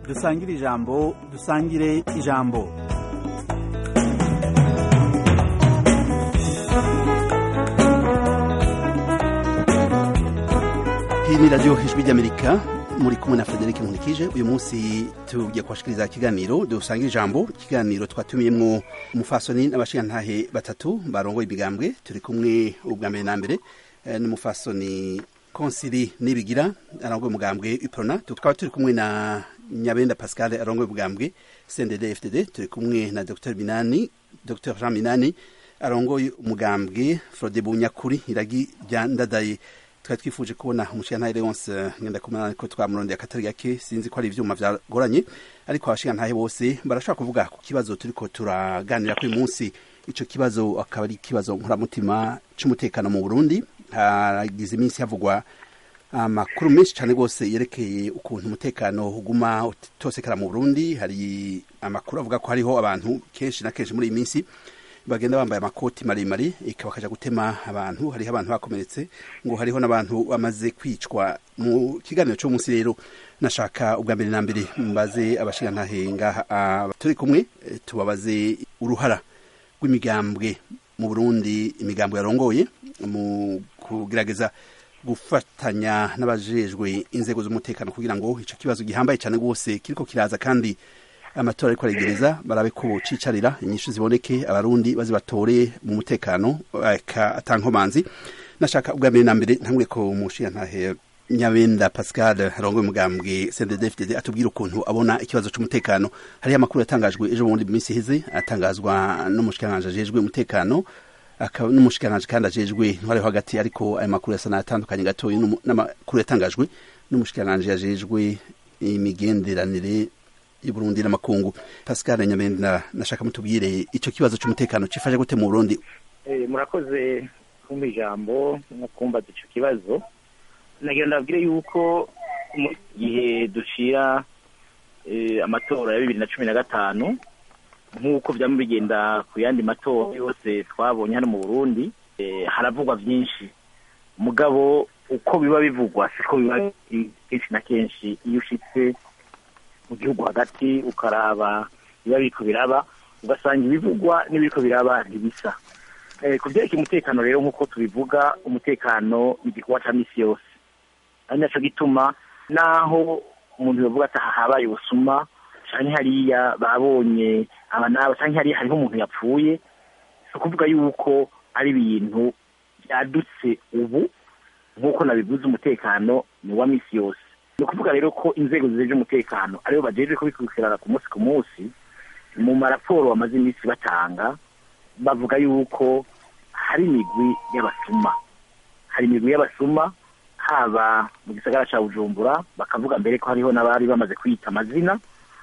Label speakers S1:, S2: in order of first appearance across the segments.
S1: dusangire ijambo dusangire ijambo
S2: Hii ni radio Ijwi ry'Amerika muri kumwe na Frederic Nkulikije uyu munsi tugiye kubashikiriza ikiganiro dusangira ijambo ikiganiro twatumiyemwo umufasoni n'abashingantahe batatu barongoye imigambwe turi kumwe ubwa mbere na mbere eh, n'umufasoni konsili nibigira arongoye umugambwe iprona tukaba turi kumwe na nyabenda pascal arongoye umugambwe cndd fdd turi kumwe na dr minani dr jean minani arongoye umugambwe frode bunyakuri iragi rya ndadaye twari twifuje kubona umushingantahe leonce ngenda kumana ko twamurondeye akatari gake sinzi ko ari ivyuma vyagoranye ariko abashingantahe bose barashobora kuvuga ku kibazo turiko turaganira kuri munsi ico kibazo akaba ari ikibazo nkuramutima c'umutekano mu burundi hagize iminsi havugwa amakuru menshi cyane rwose yerekeye ukuntu umutekano uguma utosekara mu burundi hari amakuru avuga ko hariho abantu kenshi na kenshi muri iyi minsi bagenda bambaye amakoti maremare bakaja gutema abantu hariho abantu bakomeretse ngo hariho n'abantu bamaze kwicwa mu kiganiro cyo munsi rero nashaka ubwa mbere na mbere mbaze abashingantahe ngaha turi kumwe tubabaze uruhara rw'imigambwe mu burundi imigambwe yarongoye mu kugerageza gufatanya n'abajejwe inzego z'umutekano kugira ngo ico kibazo gihambaye cyane rwose kiriko kiraza kandi amatora ariko aregereza barabe ko cicarira inyishu ziboneke abarundi bazi batore mu mutekano atankomanzi nashaka ubwa mbere na mbere ntangure ko umushingantahe nyabenda pascal arongoye umugambwe cndd atubwira ukuntu abona ikibazo c'umutekano hariho amakuru yatangajwe ejo bundi mu minsi iheze atangazwa n'umushikiranganji ajejwe umutekano n'umushikiranganji kandi ajejwe ntwariho hagati ariko ayo makuru yasa n'atandukanye gatoya n'amakuru yatangajwe n'umushikiranganji ajejwe imigenderanire y'uburundi n'amakungu pascal nyamenda nashaka mutubwire ico kibazo c'umutekano cifashe gute mu burundi
S3: murakoze kumva ijambo no kumbaza ico kibazo nagira ndabwire yuko mu gihe dushira amatora ya bibiri na cumi na gatanu nk'uko vyama bigenda ku yandi matora yose twabonye hano mu burundi haravugwa vyinshi mugabo uko biba bivugwa siko biba kenshi na kenshi iyo ushitse mu gihugu hagati ukaraba biba biriko biraba ugasanga ibivugwa n'ibiriko biraba ntibisa ku vyerekeye umutekano rero nk'uko tubivuga umutekano ni igikorwa ca misi yose ari naco gituma naho umuntu yovuga ati aha habaye ubusuma canke hariya babonye aba naba canke hariya hariho umuntu yapfuye si ukuvuga yuko ari ibintu vyadutse ubu nk'uko nabivuze umutekano ni wa misi yose ni ukuvuga rero ko inzego zijeje umutekano aribo bajejwe kubikurikirana ku munsi ku munsi mu maraporo bamaze iminsi batanga bavuga yuko hari imigwi y'abasuma hari imigwi y'abasuma haba mu gisagara ca bujumbura bakavuga mbere ko hariho n'abari bamaze kwita amazina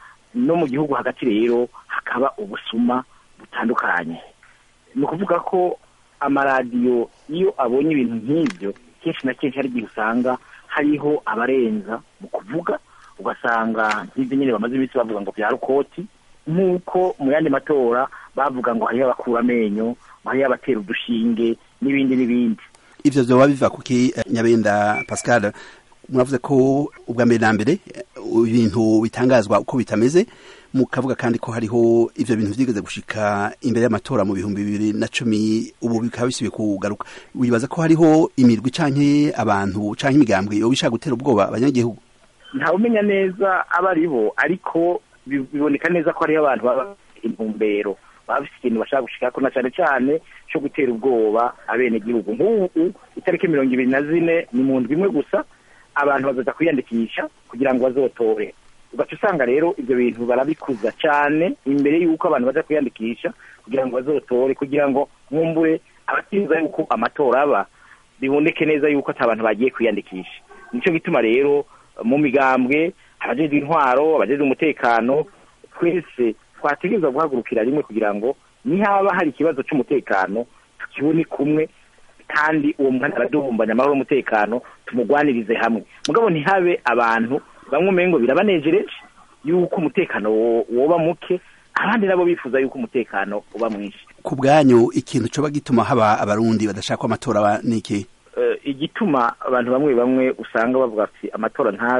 S3: no mu gihugu hagati rero hakaba ubusuma butandukanye ni ukuvuga ko amaradiyo iyo abonye ibintu nk'ibyo kenshi na kenshi hari igihe usanga hariho abarenza mu kuvuga ugasanga nk'ibyo nyine bamaze iminsi bavuga ngo bya rukoti nk'uko mu yandi matora bavuga ngo hariho abakura amenyo ngo hariho abatera udushinge n'ibindi n'ibindi
S2: ivyo vyoba biva kuki nyabenda pascal muravuze ko ubwa mbere na mbere ibintu bitangazwa uko bitameze mukavuga kandi ko hariho ivyo bintu vyigeze gushika imbere y'amatora mu bihumbi bibiri na cumi ubu bikaba bisubiye kugaruka wibaza ko hariho imirwi canke abantu canke imigambwe yoba ishaka gutera ubwoba abanyagihugu
S3: ntawumenya neza aba ari bo ariko biboneka neza ko hariho abantu baba intumbero baba bafite ikintu bashaka gushikako na cane cane co gutera ubwoba abenegihugu nk'ubu itariki mirongo ibiri na zine ni mu ndwi imwe gusa abantu bazaza kwiyandikisha kugira ngo bazotore ugaca usanga rero ibyo bintu barabikuza cyane imbere y'uko abantu baza kwiyandikisha kugira ngo bazotore kugira ngo mwumbure abatiza yuko amatora aba biboneke neza yuko ata bantu bagiye kwiyandikisha nicyo gituma rero mu migambwe abajejwe intwaro abajejwe umutekano twese twategerezwa guhagurukira rimwe kugira ngo nihaba hari ikibazo cy'umutekano tukibone kumwe kandi uwo mwana araduhumbanya amahoro y'umutekano tumugwanirize hamwe mugabo ntihabe abantu bamwe umengo birabanejereje yuko umutekano woba muke abandi nabo bifuza yuko umutekano uba mwinshi
S2: ku bwanyu ikintu coba gituma haba abarundi badashaka amatora niki
S3: igituma abantu bamwe bamwe usanga bavuga ati amatora ntabe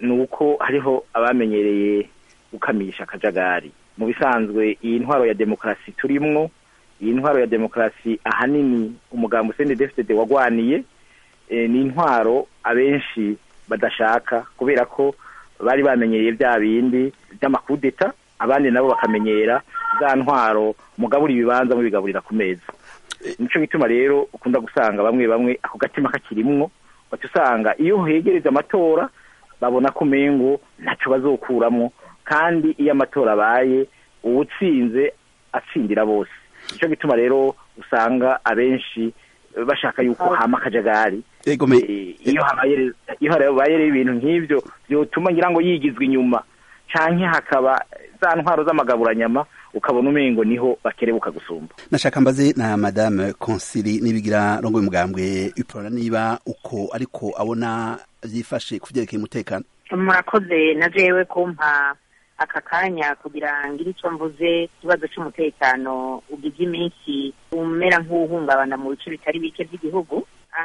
S3: ni uko hariho abamenyereye gukamisha akajagari mu bisanzwe iyi ntwaro ya demokarasi turimwo iyi ntwaro ya demokarasi ahanini umugambi usende wagwaniye ni intwaro abenshi badashaka kubera ko bari bamenyereye bya bindi by'amakudeta abandi nabo bakamenyera za ntwaro mugabura ibibanza mubigaburira ku meza nico gituma rero ukunda gusanga bamwe bamwe ako gatima kakirimwo baca usanga iyo hegereza amatora babona ko umengo ntaco bazokuramwo kandi iyo amatora abaye uwutsinze atsindira bose nico gituma rero usanga abenshi bashaka yuko hama akajagari iyo habaye iyo habaye rero ibintu nk'ivyo vyotuma ngira ngo yigizwe inyuma canke hakaba za ntwaro z'amagaburanyama ukabona umengo niho bakerebuka gusumba
S2: nashaka mbaze na madame Consili nibigira rongo y'umugambwe iprona niba uko ariko abona vyifashe kuvyerekeye umutekano
S4: murakoze na jewe kumpa aka kanya kugira ngire icyo mvuze ikibazo cy'umutekano ugize iminsi umera nk'uwuhungabana mu bice bitari bike by'igihugu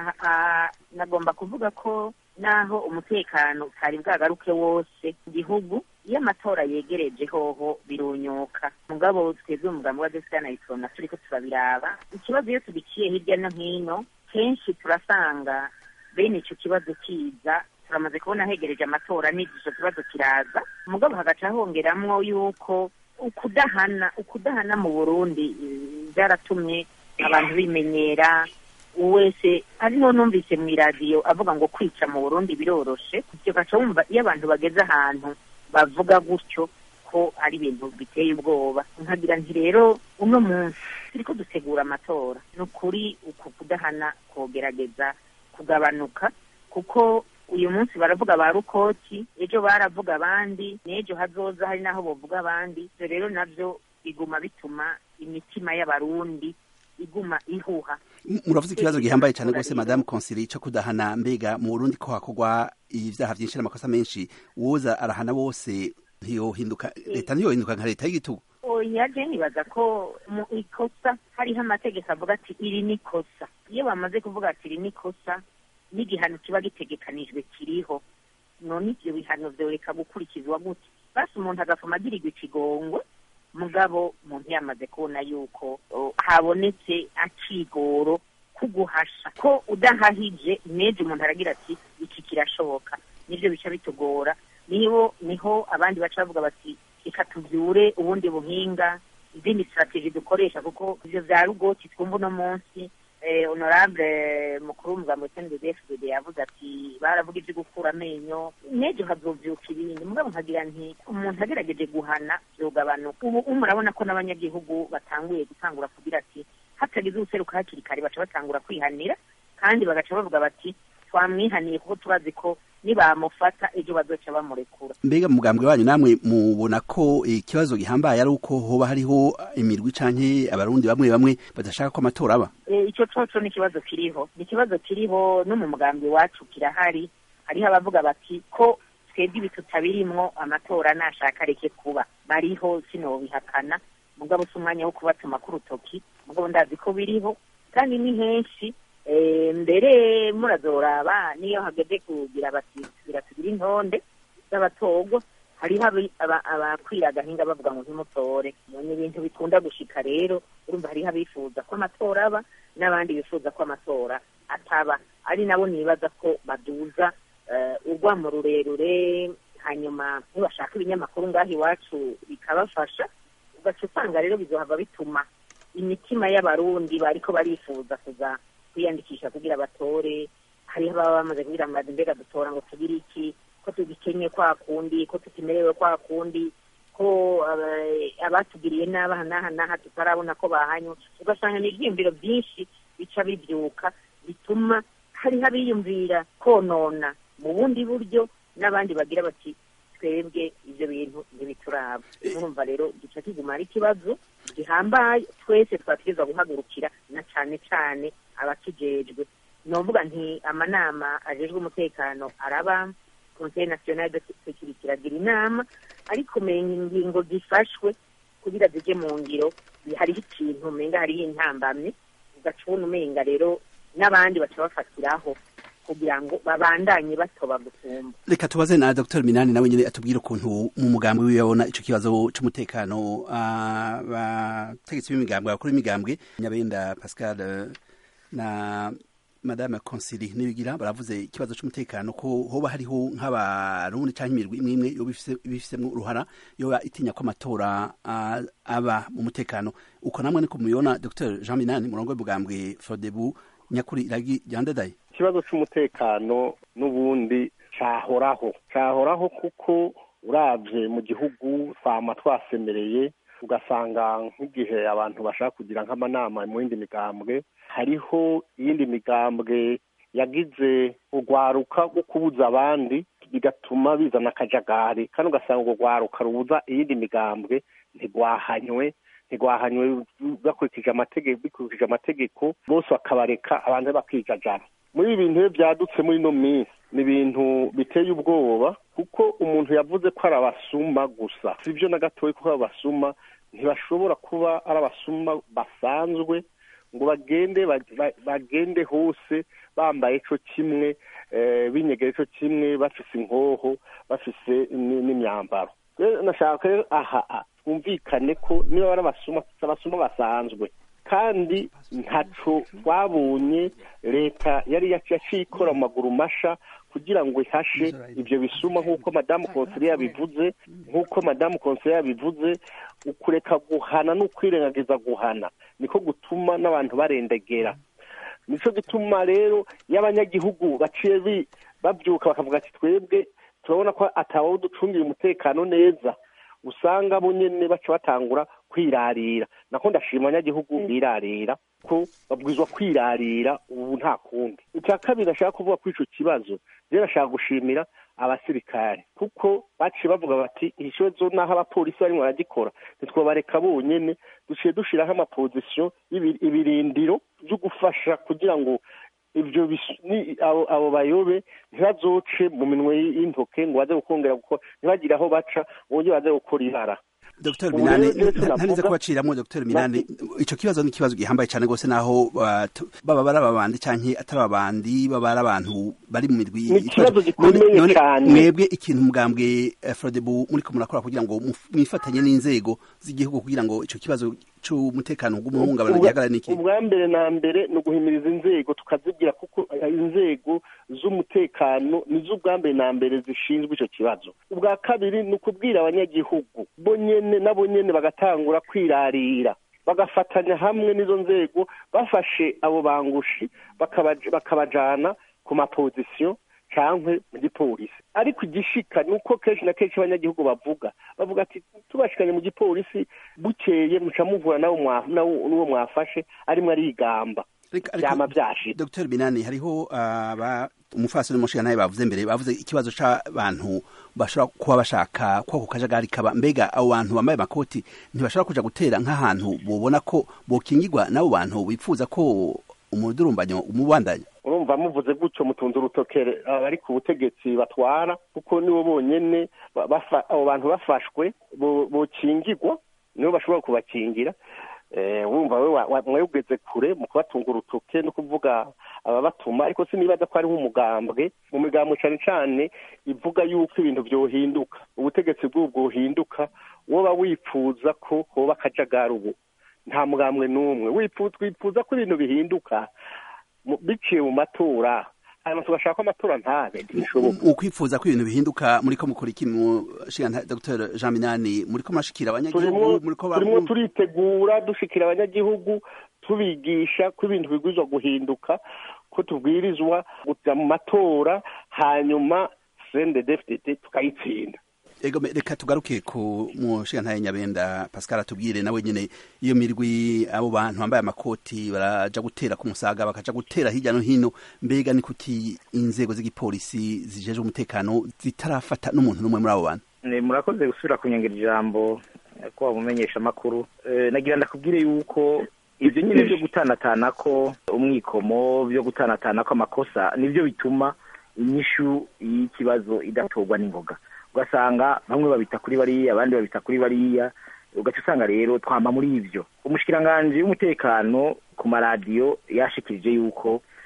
S4: nagomba kuvuga ko naho umutekano utari bwagaruke wose mu gihugu iyo amatora yegereje hoho birunyuka mugabo twebwe umugambi wa desitana iprona turiko turabiraba ikibazo iyo tubiciye hirya no hino kenshi turasanga bene ico kibazo kiza turamaze kubona hegereje amatora n'igico kibazo kiraza mugabo hagaca hongeramwo yuko ukudahana ukudahana mu burundi byaratumye abantu bimenyera wese ariho numvise mu iradiyo avuga ngo kwica mu burundi biroroshe ivyo gaca wumva iyo abantu bageze ahantu bavuga gutyo ko ari ibintu biteye ubwoba nkagira nti rero uno munsi turiko dutegura amatora ni ukuri uku kudahana kogerageza kugabanuka kuko uyu munsi baravuga ba rukoti ejo baravuga abandi n'ejo hazoza hari n'aho bovuga abandi ivyo rero navyo biguma bituma imitima y'abarundi iguma ihuha
S2: muravuze ikibazo gihambaye cyane rwose madamu konsili cyo kudahana mbega mu burundi ko hakorwa ibyaha byinshi n'amakosa menshi woza arahana bose ntiyohinduka leta ntiyohinduka nka leta y'igitugu
S4: oya je nibaza ko mu ikosa hariho amategeko avuga ati iri ni ikosa iyo bamaze kuvuga ati iri ni ikosa n'igihano kiba gitegekanijwe kiriho none ivyo bihano vyoreka gukurikizwa gute basi umuntu agafuma agirirwa ikigongwe mugabo umuntu yamaze kubona yuko habonetse akigoro kuguhasha ko udahahije neje umuntu aragira ati iki kirashoboka nivyo bica bitugora niho niho abandi baca bavuga bati reka tuvyure ubundi buhinga izindi strategie dukoresha kuko ivyo vya rugoti twumva uno munsi honorable mukuru w'umugambi wa CNDD-FDD yavuze ati baravuga ivyo gukura amenyo nejo hazovyuka ibindi mugabo nkagira nti umuntu agerageje guhana vyogabanuka ubu murabona ko n'abanyagihugu batanguye gutangura kugira ati hatagize ubuseruka hakiri kare baca batangura kwihanira kandi bagaca bavuga bati twamwihaniye kuko turazi ko nibamufata ejo bazoca bamurekura
S2: mbega mugambwe wanyu namwe mubona ko ikibazo gihambaye ari uko hoba hariho imirwi canke abarundi bamwe bamwe badashaka ko amatora aba
S4: ico coco ni ikibazo kiriho ni ikibazo kiriho no mu mugambi wacu kirahari hariho abavuga bati ko twebwe ibi tutabirimwo amatora nashaka areke kuba bariho sinobihakana mugabo si umwanya wo kubatuma ku rutoki mugabo ndazi ko biriho kandi ni henshi mbere murazoraba niyo hageze kugira bati tugira intonde z'abatorwa hariho abakwira agahinga bavuga ngo ntimutore ni ibintu bikunda gushika rero urumva hariho abifuza ko amatora aba n'abandi bifuza ko amatora ataba ari nabo nibaza ko baduza urwamo rurerure hanyuma ntibashaka ibinyamakuru ngaho iwacu bikabafasha ugaca usanga rero bizohava bituma imitima y'abarundi bariko barifuza kuza kwiyandikisha kugira batore hariho ababa bamaze kugira ngo mbega dutora ngo tugire iki ko tugikenye kwa kundi ko tutimerewe kwa kundi ko abatugiriye n'abaha n'aha n'aha tutarabona ko bahanywe ugasanga ni ibyiyumviro byinshi bica bibyuka bituma hariho abiyumvira konona mu bundi buryo n'abandi bagira bati twebwe ibyo bintu ntibituraba urumva rero gica kiguma ari ikibazo gihambaye twese twatwiza guhagurukira na cane cane abakijejwe novuga nti amanama ajejwe umutekano araba conseil national de sécurité iragira inama ariko menya ingingo zifashwe kugira zije mu ngiro hariho ikintu umenga hariho intambamye ugaca ubona umenga rero n'abandi baca bafatiraho kugira ngo babandanye batoba gusumba
S2: reka tubaze na dr minani nawe nyine atubwire ukuntu mu mugambi wiwe abona ico kibazo c'umutekano abategetsi b'imigambwe abakuru b'imigambwe nyabenda pascal eh, na madame consili nibigira baravuze ikibazo c'umutekano ko hoba hariho nk'abarundi canke imirwi imwe imwe yoba ifise- ibifisemwo uruhara yoba itinya ko amatora ah, aba mu mutekano uko namwe niko mubibona dr jean minani murongo w'ubugambwe fodebu nyakuri iragi ryandadaye
S5: ikibazo cy'umutekano n'ubundi cyahoraho cyahoraho kuko urabye mu gihugu twama twasemereye ugasanga nk'igihe abantu bashaka kugira nk'amanama mu yindi migambwe hariho iyindi migambwe yagize urwaruka rwo kubuza abandi bigatuma bizana akajagari kandi ugasanga urwo rwaruka rubuza iyindi migambwe ntirwahanywe ntirwahanywe bakurikije amategeko bikurikije amategeko bose bakabareka abantu bakijajara muri ibi bintu iyo byadutse muri ino minsi ni ibintu biteye ubwoba kuko umuntu yavuze ko ari abasuma gusa si byo na gatoya kuko ari abasuma ntibashobora kuba ari abasuma basanzwe ngo bagende ba- ba- bagende hose bambaye co kimwe eh, binyegeye co kimwe bafise inkoho bafise ni- n'imyambaro rero nashaka rero aha ah, twumvikane ko niba bari abasuma si abasuma basanzwe kandi ntaco twabonye leta yari yaciye ikora mu maguru masha kugira ngo ihashe ibyo bisuma nk'uko madamu konseri yabivuze nk'uko madamu konseri yabivuze ukureka guhana n'ukwirengagiza guhana niko gutuma n'abantu barendegera nico gituma rero iyo abanyagihugu baciye bi- babyuka bakavuga ati twebwe turabona ko atabaho ducungira umutekano neza usanga bo nyene baca batangura kwirarira nako ndashima abanyagihugu birarira ko babwirizwa kwirarira ubu nta kundi icya kabiri nashaka kuvuga kuri ico kibazo rero nashaka gushimira abasirikare kuko baciye bavuga bati ikibazo n'aho abapolisi barimo baragikora ntitwabareka bonyene duciye dushiraho amapozisiyo y'ibi- ibirindiro byo gufasha kugira ngo ibyo bisu- ni- abo abo bayobe ntibazoce mu minwe y'intoke ngo baze gukongera gukora ntibagire aho baca uburyo baze gukora ibara
S2: Dr
S5: Ubu
S2: Minani
S5: rero Yesu
S2: ntaniza
S5: navuga-
S2: kubaciramo Dr Minani ico kibazo ni kibazo gihambaye cyane gose naho batu- baba bari ababandi canke atari ababandi baba ari abantu bari mu mirwi
S5: Ni ikibazo gikomeye
S2: None- none
S5: cane.
S2: mwebwe ikintu mugambwe eh, Frodebu muri ko murakora kugira ngo muf- mwifatanye n'inzego z'igihugu kugira ngo ico kibazo c'umutekano w'umuhungabana
S5: Ubwa-
S2: gihagarare niki
S5: ubwa mbere na mbere ni uguhimiriza inzego tukazibwira kuko inzego z'umutekano nizo ubwa mbere na mbere zishinzwe icyo kibazo ubwa kabiri ni ukubwira abanyagihugu bo nyene nabo nyene bagatangura kwirarira bagafatanya hamwe n'izo nzego bafashe abo bangushi bakabaj- bakabajana ku mapozisiyo cyangwa mu gipolisi ariko igishika ni uko kenshi na kenshi abanyagihugu bavuga bavuga ati tubashikanye mu gipolisi bukeye muca muvura nawo mwa- nawo- n'uwo mwafashe arimo arigamba
S2: Ariko- ariko-
S5: byama byashitse
S2: Dr Binani hariho aba umufasoni mushinga nawe bavuze mbere bavuze ikibazo c'abantu bashobora kuba bashaka ko ako kajagari kaba mbega abo bantu bambaye amakoti ntibashobora kuja gutera nk'ahantu bobona ko bokingirwa n'abo bantu bifuza ko umudurumbanyo umubandanya
S5: urumva muvuze gutyo mutunze urutokere abari ku butegetsi batwara kuko nibo bonyene ba- bafa- abo bantu bafashwe bo- bokingirwa nibo bashobora kubakingira Eh, wumva we wa- wa- mwegeze kure mu kubatunga urutoke no kuvuga ababatuma ariko sinibaza ko ari nk'umugambwe mu migambwe cane cane ivuga yuko ibintu vyohinduka ubutegetsi bw'ubu bwohinduka woba wifuza ko hoba akajagari ubu nta mugambwe n'umwe wifuza twifuza ko ibintu bihinduka mu- biciye mu matora hanyuma tugashaka ko amatora ntabe ntibishoboka
S2: ukwifuza ko ibintu bihinduka muri ko mukora iki mu shinga Dr Jean Minani muri ko mashikira
S5: turimo
S2: abanyagihugu muri ko
S5: turimo turitegura dushikira abanyagihugu tubigisha ko ibintu bigwirizwa guhinduka ko tubwirizwa kuja mu matora hanyuma CNDD-FDD tukayitsinda
S2: Ego me- reka tugaruke ku mushinga ntaye nyabenda Pascal atubwire nawe nyene iyo mirwi abo bantu bambaye amakoti baraja gutera ku musaga bakaja gutera hirya no hino mbega ni kuki inzego z'igipolisi zijeje umutekano zitarafata n'umuntu n'umwe muri abo bantu
S3: Eh, murakoze gusubira kunyongera ijambo eh, ko wamumenyesha amakuru Eh, nagira ndakubwire yuko ibyo nyine byo gutanatana ko umwikomo byo gutanatana ko amakosa nibyo bituma inyishu y'ikibazo idatorwa n'ingoga ugasanga bamwe babita kuri bariya abandi babita kuri bariya ugaca usanga rero twama muri ivyo umushikiranganji w'umutekano ku maradiyo yashikirije yuko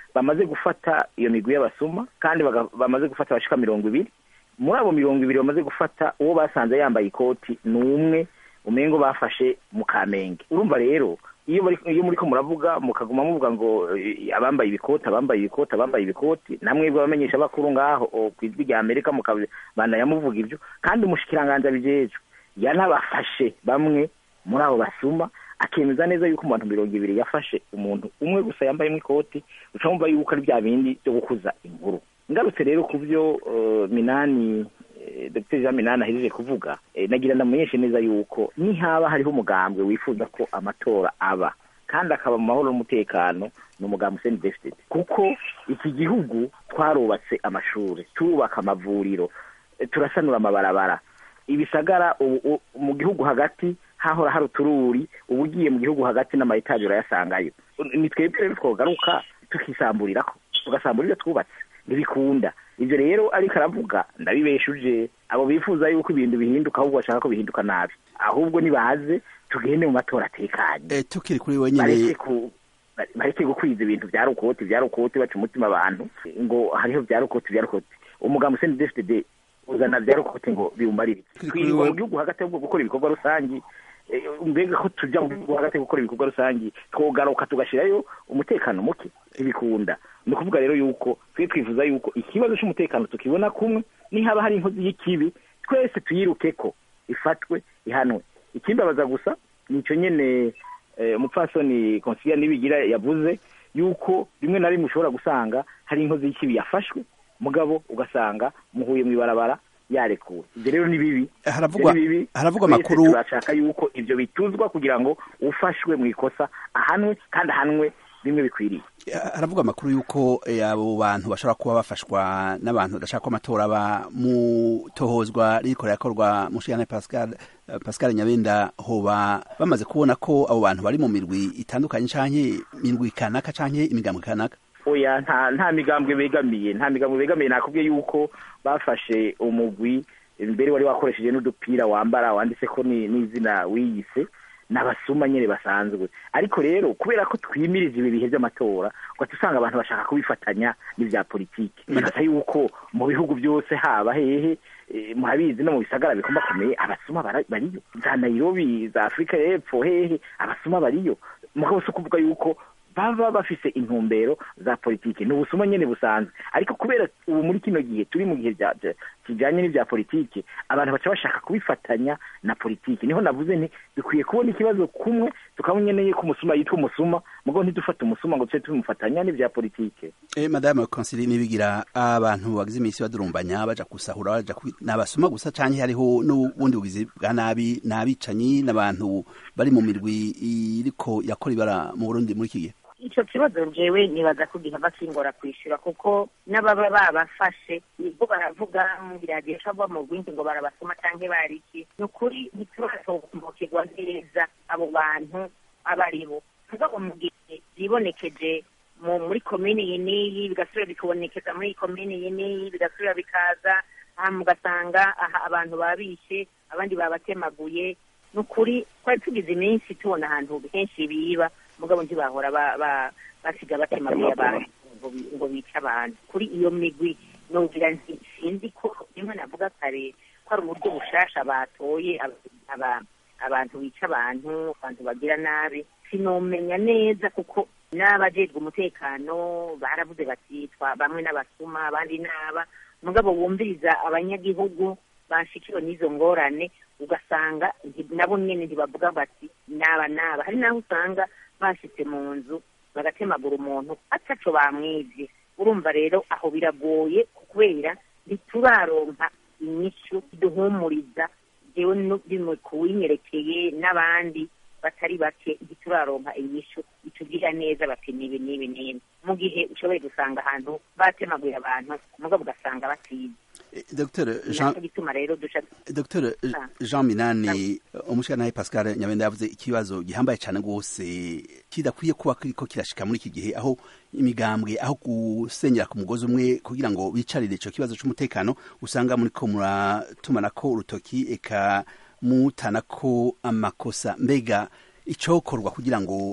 S3: bamaze gufata iyo migwi y'abasuma kandi baga- bamaze gufata abashika mirongo ibiri muri abo mirongo ibiri bamaze gufata uwo basanze yambaye ikoti ni umwe umengo bafashe mu kamenge urumva rero iyo bari iyo muri ko muravuga mukaguma muvuga ngo eh, abambaye ibikoti abambaye ibikoti abambaye ibikoti namwebwe abamenyesha bakuru ngaho o, ku ijwi rya amerika mukabandanya muvuga ibyo kandi umushikiranganji abijejwe yanabafashe bamwe muri abo basuma akemeza neza yuko mu bantu mirongo ibiri yafashe umuntu umwe gusa yambayemo ikoti uca wumva yuko ari bya bindi byo gukuza inkuru ngarutse rero ku byo eh, minani eh, dr jean minani ahejeje kuvuga eh, nagira ndamenyeshe neza yuko nihaba hariho umugambwe wifuza ko amatora aba kandi akaba mu mahoro n'umutekano ni umugambi useni defitedi kuko iki gihugu twarubatse amashuri turubaka amavuriro eh, turasanura amabarabara ibisagara ubu- u- mu gihugu hagati hahora hari utururi ubu ugiye mu gihugu hagati n'amayetaje urayasangayo ni twebwe rero twogaruka tukisamburirako tugasamburira twubatse ntibikunda ibyo rero ariko aravuga ndabibeshuje abo bifuza yuko ibintu bihinduka ahubwo bashaka ko bihinduka nabi ahubwo nibaze tugende mu matora atekanye
S2: Eh, tukiri kuri we
S3: bareke
S2: nyene
S3: ku bareke gukwiza ibintu bya rukoti bya rukoti baca umutima abantu ngo hariho bya rukoti bya rukoti umugambi useni defitede uzana bya rukoti ngo biwumarire
S2: Kuri-
S3: twirirwa
S2: kuri-
S3: mu gihugu hagati ahubwo gukora ibikorwa rusangi eh, mbega ko tujya mu gihugu hagati gukora ibikorwa rusangi twogaruka tugashyirayo umutekano muke ntibikunda ni ukuvuga rero yuko twe twifuza yuko ikibazo cy'umutekano tukibona kumwe nihaba hari inkozi y'ikibi twese tuyiruke ko ifatwe ihanwe ikimbabaza gusa nicyo nyene eh, umupfasoni konsilia nibigira yavuze yuko rimwe na rimwe ushobora gusanga hari inkozi y'ikibi yafashwe mugabo ugasanga muhuye mu ibarabara yarekuwe ibyo rero ni bibi
S2: haravugwa
S3: Ibyo ni bibi.
S2: haravugwa
S3: Twese
S2: amakuru
S3: turashaka yuko ibyo bituzwa kugira ngo ufashwe mu ikosa ahanwe kandi ahanwe bimwe bikwiriye
S2: haravuga amakuru y'uko eh, abo bantu bashobora kuba bafashwa n'abantu badashaka ko amatora aba mu tohozwa ririko rirakorwa mushiyane pascal eh, pascal nyabenda hoba bamaze kubona ko abo bantu bari mu mirwi itandukanye canke mirwi kanaka canke imigambwe kanaka
S3: oya nta nta migambwe begamiye nta migambwe begamiye nakubwiye yuko bafashe umugwi mbere wari wakoresheje n'udupira wambara wanditse ko ni- n'izina wiyise n'abasuma nyine basanzwe ariko rero kubera ko twimirije ibi bihe by'amatora ugahita usanga abantu bashaka kubifatanya n'ibya politiki bigasa yuko mu bihugu byose haba hehe eh, murabizi no mu bisagara bikomakomeye abasuma bara- bariyo za nairobi za afurika y'epfo hehe abasuma bariyo mugabo si ukuvuga yuko baba bafise intumbero za politiki ni ubusuma nyene busanzwe ariko kubera ubu muri kino gihe turi mu gihe bya- bya- kijanye n'ivya politiki abantu baca bashaka kubifatanya na politiki niho navuze nti dukwiye kubona ikibazo kumwe tukamunyeneye ko umusuma yitwa umusuma mugabo ntidufate umusuma ngo tuce tubimufatanya n'ivya politiki
S2: eh, madame konsili nibigira abantu bagize iminsi badurumbanya baja gusahura baja kwi- n'abasuma gusa canke hariho n'ubundi bugizi bwa nabi n'abicanyi n'abantu bari mu mirwi iriko yakora ibara mu Burundi muri iki gihe
S4: icyo kibazo njyewe nibaza ko gihava kingora kwishyura kuko n'ababa babafashe nibwo baravuga mu biradiyo cyangwa mu bwinshi ngo barabasoma cyangwa bariki ni ukuri ntiturasobanukirwa neza abo bantu abo ari bo mugabo mu gihe bibonekeje mu muri komini iyi n'iyi bigasubira bikabonekeza muri iyi komini iyi n'iyi bigasubira bikaza aha mugasanga aha abantu babishe abandi babatemaguye ni ukuri twari tugize iminsi tubona ahantu henshi biba mugabo ntibahora ba- ba- basiga batemaguye abantu ngo bi- ngo bice abantu kuri iyo migwi nogira nti sinzi ko rimwe navuga kare ko ari uburyo bushasha batoye aba- aba- abantu bica abantu abantu bagira nabi sinomenya neza kuko n'abajejwe umutekano baravuze bati twa bamwe n'abasuma abandi n'aba mugabo bumviriza abanyagihugu bashikiwe n'izo ngorane ugasanga nti- nabo nyene ntibavuga bati naba naba hari n'aho usanga bashitse mu nzu bagatemagura umuntu ataco bamwivye urumva rero aho biragoye kubera ntituraronka inyishu iduhumuriza jewe no- bimwe kuwinyerekeye n'abandi batari bake ntituraronka inyishu itubwira neza bati nibi nibi nibi mu gihe ushoboye gusanga ahantu batemaguye abantu mugabo ugasanga batize
S2: Eh, Dr Jean
S4: naco gituma rero duca
S2: Dr
S4: Ah.
S2: Jean Minani umushikanahe Pascal Nyabenda yavuze ikibazo gihambaye cyane rwose kidakwiye kuba kiriko kirashika muri iki gihe aho imigambwe aho gusenyera ku mugozi umwe kugira ngo bicarire ico kibazo c'umutekano usanga muri ko muratumanako urutoki eka mutanako amakosa mbega icokorwa kugira ngo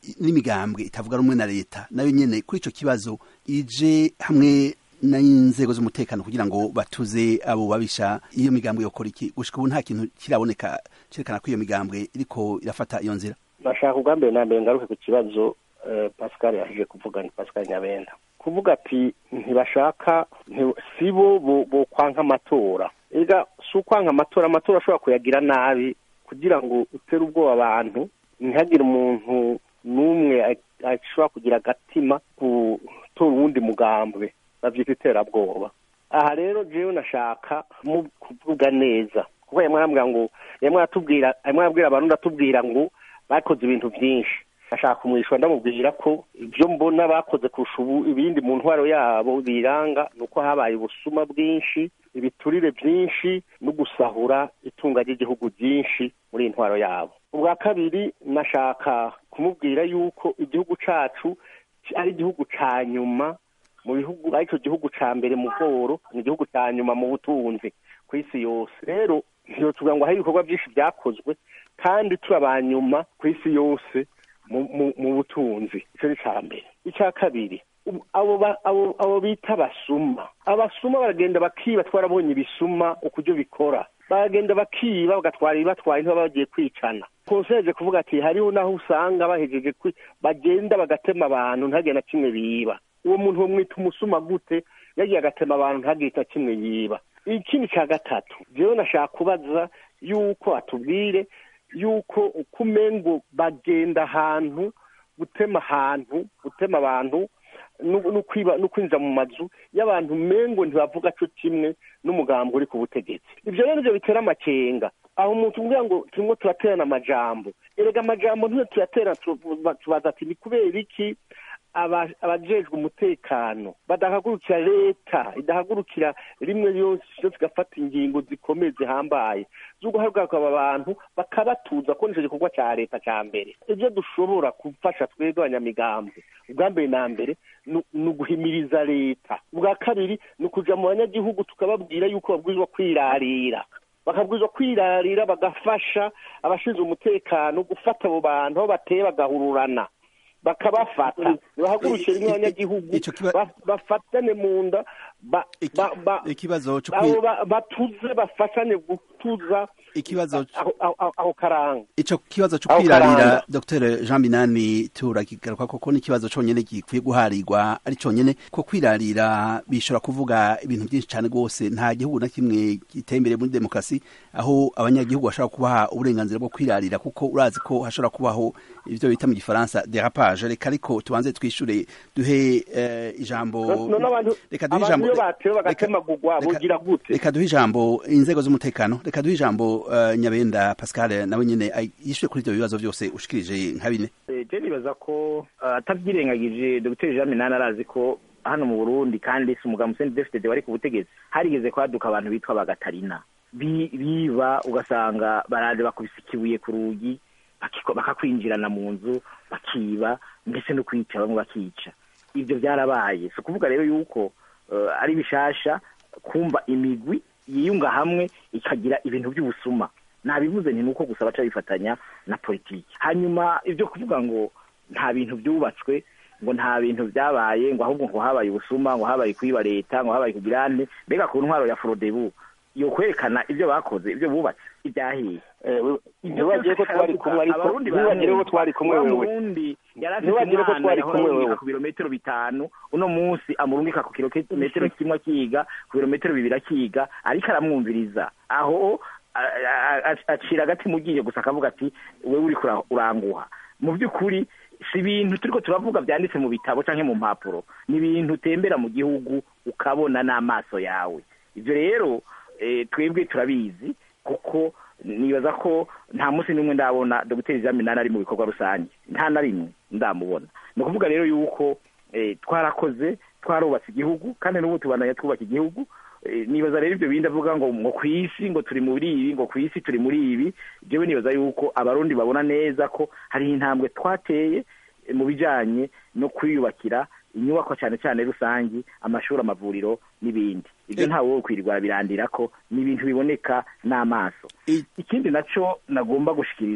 S2: n'imigambwe itavuga rumwe na leta nayo nyene kuri ico kibazo ije hamwe n'inzego z'umutekano kugira ngo batuze abo babisha iyo migambwe yokora iki gushika ubu nta kintu kiraboneka cerekana ko iyo migambwe iriko irafata iyo nzira
S5: nashaka ubwa mbere na mbere ngaruke ku kibazo eh, pascal yaje kuvuga ni pascal nyabenda kuvuga ati ntibashaka nti- si bo bo- bokwanka amatora ega si ukwanka amatora amatora ashobora kuyagira nabi kugira ngo utere ubwoba abantu ntihagire umuntu n'umwe a- ashobora kugira agatima gutora uwundi mugambwe bavyita iterabwoba aha rero jewe nashaka mu kuvuga neza kuko yamwe arambwira ngo yamwe aratubwira yamwe arabwira abantu ndatubwira ngo bakoze ibintu byinshi ashaka kumwishyura ndamubwira ko ibyo mbona bakoze kurusha ubu ibindi mu ntwaro yabo biranga ni uko habaye ubusuma bwinshi ibiturire byinshi no gusahura itunga ry'igihugu byinshi muri iyi ntwaro yabo ubwa kabiri nashaka kumubwira yuko igihugu cacu ari igihugu ca nyuma mu bihugu aricyo gihugu ca mbere mu bworo ni igihugu ca nyuma mu butunzi ku isi yose rero ntiyotuvuga ngo hari ibikorwa byinshi byakozwe kandi turi abanyuma ku isi yose mu- mu- mu butunzi icyo ni icya mbere icya kabiri ubu- abo ba- abo abo bita abasuma abasuma baragenda bakiba twarabonye ibisuma ukuryo bikora baragenda bakiba bagatwara ibibatwaye ntibaba bagiye kwicana konseje kuvuga ati hariho naho usanga bahejeje kwi- bagenda bagatema abantu ntagire na kimwe biba uwo muntu bamwita umusuma gute yagiye agatema abantu ntagire na kimwe yiba ikindi cya gatatu jewe nashaka kubaza yuko atubwire yuko uko umengo bagenda ahantu gutema ahantu gutema abantu no no kwiba no kwinjira mu mazu y'abantu mengo ntibavuga cyo kimwe n'umugambi uri ku butegetsi ibyo rero nivyo bitera amakenga aho umuntu umbwira ngo turimo turaterana amajambo erega amajambo ntiyo tuyaterana tuba- tubaza ati ni kubera iki aba- abajejwe umutekano badahagurukira leta idahagurukira rimwe yose yose igafata ingingo zikomeye zihambaye zo guhagarika aba bantu bakabatuza ko nico gikorwa ca leta ca mbere ivyo dushobora gufasha twebwe abanyamigambwe ubwa mbere na mbere ni ni uguhimiriza leta ubwa kabiri ni ukuja mu banyagihugu tukababwira yuko babwirizwa kwirarira bakabwirizwa kwirarira bagafasha abashinzwe umutekano gufata abo bantu aho bateye bagahururana bakabafata ntibahagurukire n'abanyagihugu
S2: Ico kiba-
S5: ba- bafatane mu nda ba-
S2: Iki-
S5: ba- ba-
S2: ikibazo cyo
S5: abo
S2: kwi-
S5: ba- batuze bafashanye gutuza
S2: ikibazo
S5: aho- aho aho- aho karanga
S2: ico kibazo cyo
S5: Aho
S2: kwirarira
S5: karanga.
S2: Dr Jean Minani turakigaruka koko ni ikibazo conyene gikwiye guharirwa ari conyene ko kwirarira bishobora kuvuga ibintu byinshi cyane rwose nta gihugu na kimwe giteye imbere muri demokarasi aho abanyagihugu bashobora kubaha uburenganzira bwo kwirarira kuko urazi ko hashobora kubaho ivyo bita mu gifaransa derapage reka ariko tubanze twishure duhe eh, ijambo
S5: none abantu
S2: reka duhe
S5: abantu
S2: ijambo
S5: iyo batewe
S2: reka-
S5: bagatemagurwa
S2: reka-
S5: bugira gute
S2: reka duhe ijambo inzego z'umutekano reka duhe ijambo uh, nyabenda pascal nawe nyene ay- yishuye kuri ivyo bibazo byose ushikirije nka bine
S3: Eh, je nibaza ko eh, atabyirengagije dr jean minani arazi ko hano mu burundi kandi si umugabo museni defitede wari ku butegetsi harigeze kwaduka abantu bitwa bagatarina Bi- biba ugasanga baraje bakubise ikibuye ku rugi bakiko- bakakwinjirana mu nzu bakiba ndetse no kwica bamwe bakica ibyo byarabaye si ukuvuga rero yuko eh, ari bishasha kumva imigwi yiyunga hamwe ikagira ibintu by'ubusuma nabivuze nti nuko gusa baca bifatanya na politiki hanyuma ibyo kuvuga ngo nta bintu byubatswe ngo nta bintu byabaye ngo ahubwo ngo habaye ubusuma ngo habaye kwiba leta ngo habaye kugirane mbega ku ntwaro ya forodebu yo kwerekana ibyo bakoze ibyo bubatse ibyahiye
S5: ntiwagire ko twari kumwe ariko
S3: abarundi
S5: ntiwagire ko twari kumwe
S3: wa
S5: wewe
S3: murundi yari afite
S5: Ntiwagire ko
S3: umwana
S5: twari
S3: yahora
S5: kumwe
S3: amurungika
S5: wewe.
S3: ku birometero bitanu uno munsi amurungika ku kilometero kimwe akiga ku birometero bibiri akiga ariko aramwumviriza aho a- a- a- acira agati mu gihe gusa akavuga ati wewe uri uranguha mu by'ukuri si ibintu turiko turavuga byanditse mu bitabo canke mu mpapuro ni ibintu utembera mu gihugu ukabona n'amaso yawe ibyo rero eh, twebwe turabizi kuko nibaza ko nta munsi n'umwe ndabona dogiteri jean minani ari mu bikorwa rusange nta na rimwe ndamubona ni ukuvuga rero yuko eh, twarakoze twarubatse igihugu kandi n'ubu tubandanya twubaka igihugu Eh, nibaza rero ibyo bindi avuga ngo ngo ku isi ngo turi muri ibi ngo ku isi turi muri ibi jewe nibaza yuko abarundi babona neza ko hariho intambwe twateye eh, mu bijanye no kwiyubakira inyubako cyane cyane rusangi amashuri amavuriro n'ibindi ibyo
S2: Eh.
S3: ntawe wo kwirirwa birandira ko ni ibintu biboneka n'amaso
S2: I-
S3: ikindi naco nagomba gushikiriza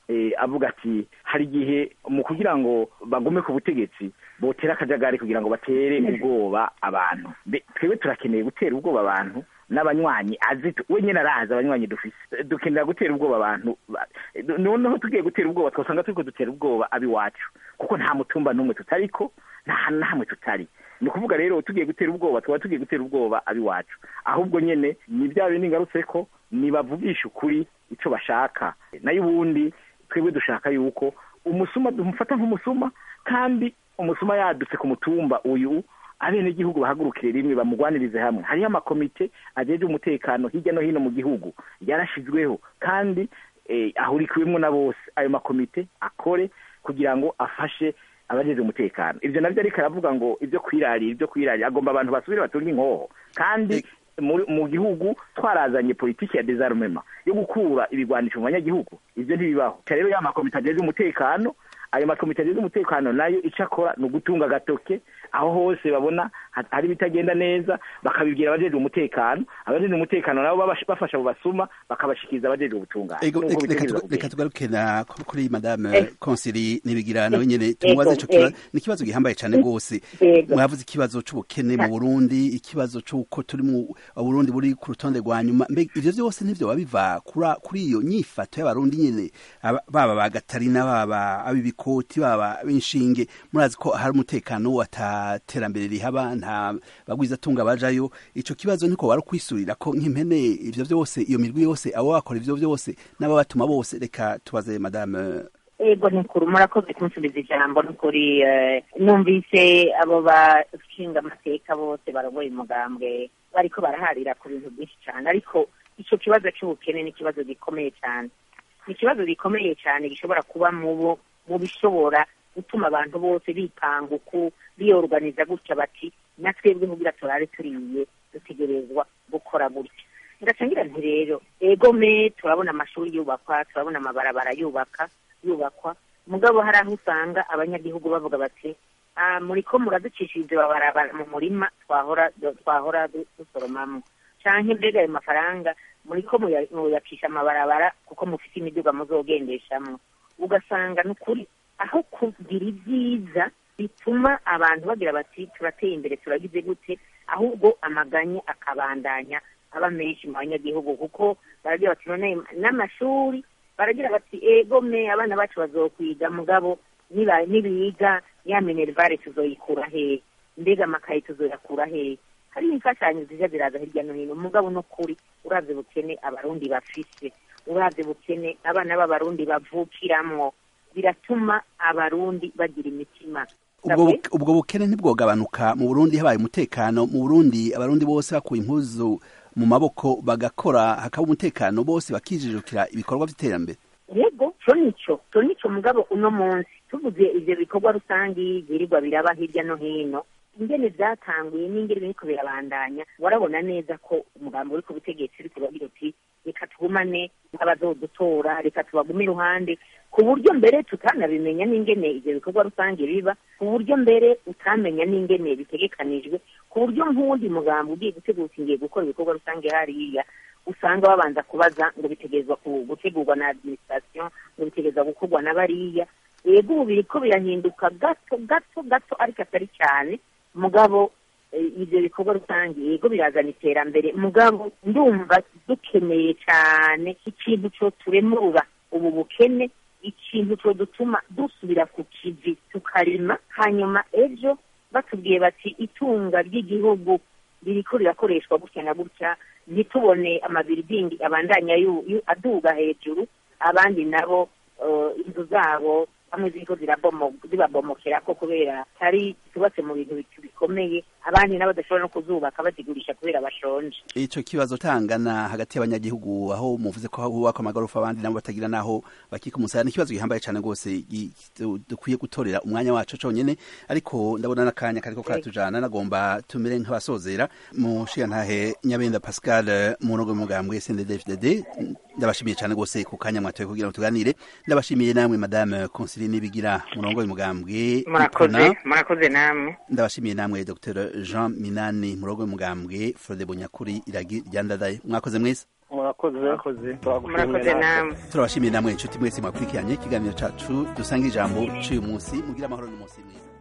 S3: avuga ati hari igihe mu kugira ngo bagume ku butegetsi botera akajagari kugira ngo batere ubwoba abantu twebwe turakeneye gutera ubwoba abantu n'abanywanyi azi we nyine arazi abanywanyi dufise dukenera gutera ubwoba abantu noneho tugiye gutera ubwoba twasanga turiko dutera ubwoba ab'iwacu kuko nta mutumba n'umwe tutariko nta hantu na hamwe tutari ni ukuvuga rero tugiye gutera ubwoba twaba tugiye gutera ubwoba ab'iwacu ahubwo nyine ni bya bindi ngarutse ko nibavugisha ukuri icyo bashaka nayo ubundi twebwe dushaka yuko umusuma dumufata nk'umusuma kandi umusuma yadutse ku mutumba uyu abenegihugu bahagurukire rimwe bamugwanirize hamwe hariho amakomite ajeje umutekano hirya no hino mu gihugu yarashizweho kandi ahurikiwemo na bose ayo makomite akore kugira ngo afashe abajeje umutekano ibyo nabyo ariko aravuga ngo ibyo kwirarira ibyo kwirarira agomba abantu basubire batunge inkoho kandi mu gihugu twarazanye politiki ya desarmema yo gukura ibigwanisho mu banyagihugu ibyo ntibibaho rero ya makomite ajeje umutekano ayo makomite ajeje umutekano nayo icyo akora ni ugutunga agatoke aho hose babona hari ibitagenda neza bakabibwira abajeje umutekano abajeje umutekano nabo bafasha abo basuma bakabashikiriza abajeje ubutungane
S2: reka tugaruke na kuri madame konsili nibigira nawe nyene tumubaze ico kibazo ni ikibazo gihambaye cane rwose mwavuze ikibazo c'ubukene mu burundi ikibazo c'uko turi mu burundi buri ku rutonde rwa nyuma mbega ivyo vyose nivyo babiva kuri iyo nyifato y'abarundi nyene baba bagatarina baba ab'ibikoti baba b'inshinge murazi ko hari umutekano ataterambere rihaba nta bagwiza tunga bajayo ico kibazo niko wari kwisurira ko nk'impene ivyo vyose iyo mirwi yose abo bakora ivyo vyose n'ababatuma bose reka tubaze madame
S4: ego nikuru murakoze kunsubiza ijambo nukuri numvise abo bashinga amateka bose barongoye umugambwe bariko baraharira ku bintu byinshi cyane ariko ico kibazo c'ubukene ni ikibazo gikomeye cyane ni ikibazo gikomeye cyane gishobora kuba mubo mu bishobora gutuma abantu bose bipanga uku biyoruganiza gutya bati na twebwe kugira turare turiye dutegerezwa gukora gutya ndacangira nti rero egome turabona amashuri yubakwa turabona amabarabara yubaka yubakwa mugabo hari aho usanga abanyagihugu bavuga bati muri ko muraducishirize babarabara mu murima twahora twahora dusoromamo canke mbega ayo mafaranga muri ko muyacisha amabarabara kuko mufite imiduga muzogendeshamwo ugasanga ni ukuri aho kugira ibyiza bituma abantu bagira bati turateye imbere turagize gute ahubwo amaganya akabandanya aba menshi mu banyagihugu kuko baragira bati none n'amashuri baragira bati ego me abana bacu bazokwiga mugabo nibiga ya minerivare tuzoyikura hehe mbega amakaye tuzoyakura hehe hari imfashanyo zija ziraza hirya no hino mugabo no kuri uravye bukene abarundi bafise uravye bukene abana b'abarundi bavukiramwo biratuma abarundi bagira imitima
S2: ubwo bukene ntibwogabanuka mu burundi habaye umutekano mu burundi abarundi bose bakuye impuzu mu maboko bagakora hakaba umutekano bose bakijijukira ibikorwa by'iterambere
S4: yego co nico co nico mugabo uno munsi tuvuze ivyo bikorwa rusangi birirwa biraba hirya no hino ingene vyatanguye n'ingene biriko birabandanya warabona neza ko umugambi uri ku butegetsi uriko uragira uti reka tugumane n'abazodutora reka tubagume iruhande ku buryo mbere tutanabimenya n'ingene ivyo bikorwa rusange biba ku buryo mbere utamenya n'ingene bitegekanijwe ku buryo nk'uwundi mugambi ugiye gutegura ngiye gukora ibikorwa rusange hariya usanga babanza kubaza ngo bitegerezwa gutegurwa na administration ngo bitegerezwa gukorwa na bariya yego ubu biriko birahinduka gato gato gato ariko atari cyane mugabo ibyo bikorwa rusange yego birazana iterambere mugabo ndumva dukeneye cyane ikintu cyo turemura ubu bukene ikintu cyo dutuma dusubira ku kivi tukarima hanyuma ejo batubwiye bati itunga ry'igihugu ririko rirakoreshwa gutya na gutya ntitubone amabiridingi abandanya aduga hejuru abandi nabo inzu zabo bamwe ziriko zibabomokera ko kubera tari zubatse mu bintu bikomeye abandi nabo badashobora no kuzubaka bazigurisha kubera bashonje
S2: ico kibazo tangana hagati y'abanyagihugu aho muvuze ko hubakwa amagorofa abandi nabo batagira naho bakika umusaya n'ikibazo gihambaye cane rwose dukwiye gutorera umwanya wacu conyene ariko ndabona n'akanya kariko karatujana nagomba tumere nk'abasozera mushigantahe nyabenda pascal munogo mugambwe sndfdd ndabashimiye cane rwose ku kanya mwatoye kugira ngo tuganire ndabashimiye namwe madame Consiline Nibigira murongo mugambwe
S4: murakoze murakoze namwe
S2: ndabashimiye namwe Dr Jean Minani murongo mugambwe Frode Bunyakuri iragi ryandadaye mwakoze mwese
S5: murakoze
S3: murakoze
S5: turagushimiye
S4: murakoze
S5: natwe.
S4: namwe
S2: turabashimiye namwe inshuti mwese mwakurikiranye ikiganiro cacu dusanga ijambo c'uyu munsi mugira amahoro n'umunsi mwiza